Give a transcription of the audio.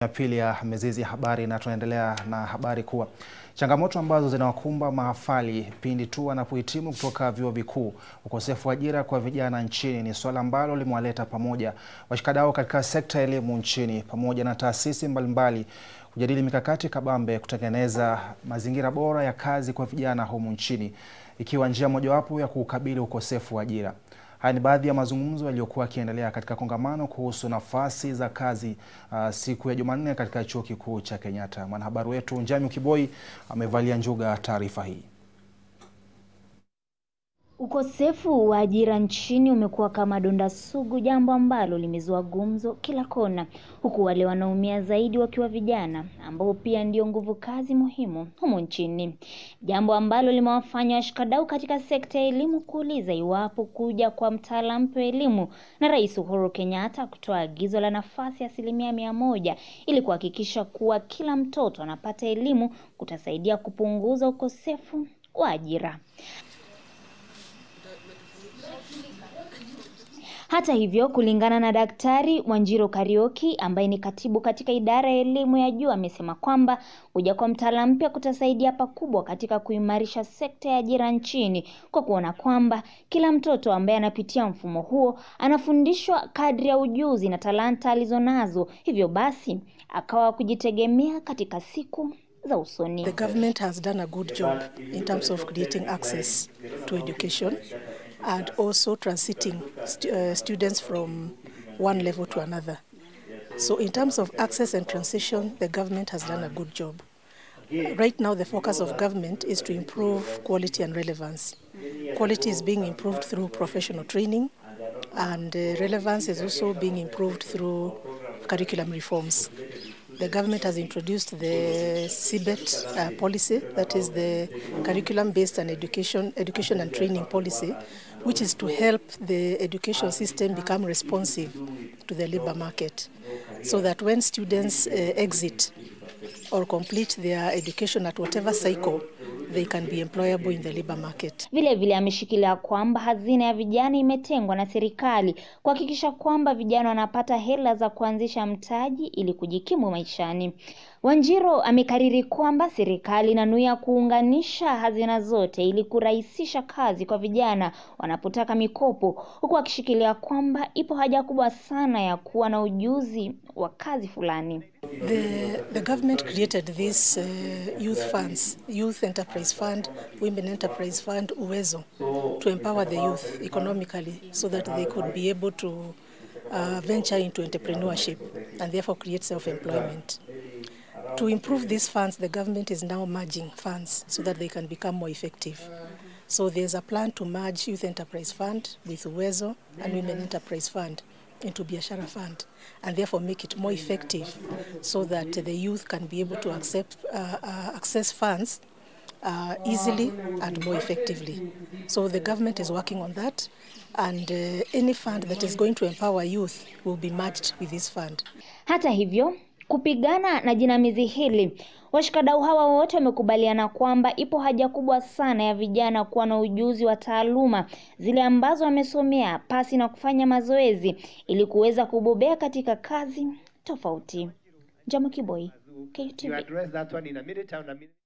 ya pili ya Mizizi ya Habari, na tunaendelea na habari kuwa changamoto ambazo zinawakumba mahafali pindi tu wanapohitimu kutoka vyuo vikuu, ukosefu wa ajira kwa vijana nchini ni suala ambalo limewaleta pamoja washikadau katika sekta ya elimu nchini pamoja na taasisi mbalimbali kujadili mikakati kabambe kutengeneza mazingira bora ya kazi kwa vijana humu nchini, ikiwa njia mojawapo ya kukabili ukosefu wa ajira. Haya ni baadhi ya mazungumzo yaliyokuwa yakiendelea katika kongamano kuhusu nafasi za kazi uh, siku ya Jumanne katika Chuo Kikuu cha Kenyatta. Mwanahabari wetu Njami Kiboi amevalia njuga taarifa hii. Ukosefu wa ajira nchini umekuwa kama donda sugu, jambo ambalo limezua gumzo kila kona, huku wale wanaumia zaidi wakiwa vijana ambao pia ndio nguvu kazi muhimu humu nchini, jambo ambalo limewafanya washikadau katika sekta ya elimu kuuliza iwapo kuja kwa mtaala mpya wa elimu na Rais Uhuru Kenyatta kutoa agizo la nafasi asilimia mia moja ili kuhakikisha kuwa kila mtoto anapata elimu kutasaidia kupunguza ukosefu wa ajira. Hata hivyo, kulingana na Daktari Wanjiru Kariuki ambaye ni katibu katika idara ya elimu ya juu, amesema kwamba kuja kwa mtaala mpya kutasaidia pakubwa katika kuimarisha sekta ya ajira nchini kwa kuona kwamba kila mtoto ambaye anapitia mfumo huo anafundishwa kadri ya ujuzi na talanta alizonazo, hivyo basi akawa kujitegemea katika siku za usoni. The government has done a good job in terms of creating access to education and also transiting stu uh, students from one level to another. So in terms of access and transition, the government has done a good job. Right now, the focus of government is to improve quality and relevance. Quality is being improved through professional training, and uh, relevance is also being improved through curriculum reforms. The government has introduced the CBET uh, policy, that is the curriculum-based and education, education and training policy, which is to help the education system become responsive to the labor market, so that when students uh, exit or complete their education at whatever cycle, they can be employable in the labor market. Vile vile ameshikilia kwamba hazina ya vijana imetengwa na serikali kuhakikisha kwamba vijana wanapata hela za kuanzisha mtaji ili kujikimu maishani. Wanjiru amekariri kwamba serikali inanuia kuunganisha hazina zote ili kurahisisha kazi kwa vijana wanapotaka mikopo, huku akishikilia kwamba ipo haja kubwa sana ya kuwa na ujuzi wa kazi fulani. The, the government created these uh, youth funds, Youth Enterprise Fund, Women Enterprise Fund, Uwezo, to empower the youth economically so that they could be able to uh, venture into entrepreneurship and therefore create self-employment. To improve these funds, the government is now merging funds so that they can become more effective. So there's a plan to merge Youth Enterprise Fund with Uwezo and Women Enterprise Fund into Biashara Fund and therefore make it more effective so that the youth can be able to accept, uh, uh, access funds uh, easily and more effectively. So the government is working on that and uh, any fund that is going to empower youth will be merged with this fund. Hata hivyo kupigana na jinamizi hili, washikadau hawa wote wamekubaliana kwamba ipo haja kubwa sana ya vijana kuwa na ujuzi wa taaluma zile ambazo wamesomea pasi na kufanya mazoezi ili kuweza kubobea katika kazi tofauti. Njama Kiboi, KTV.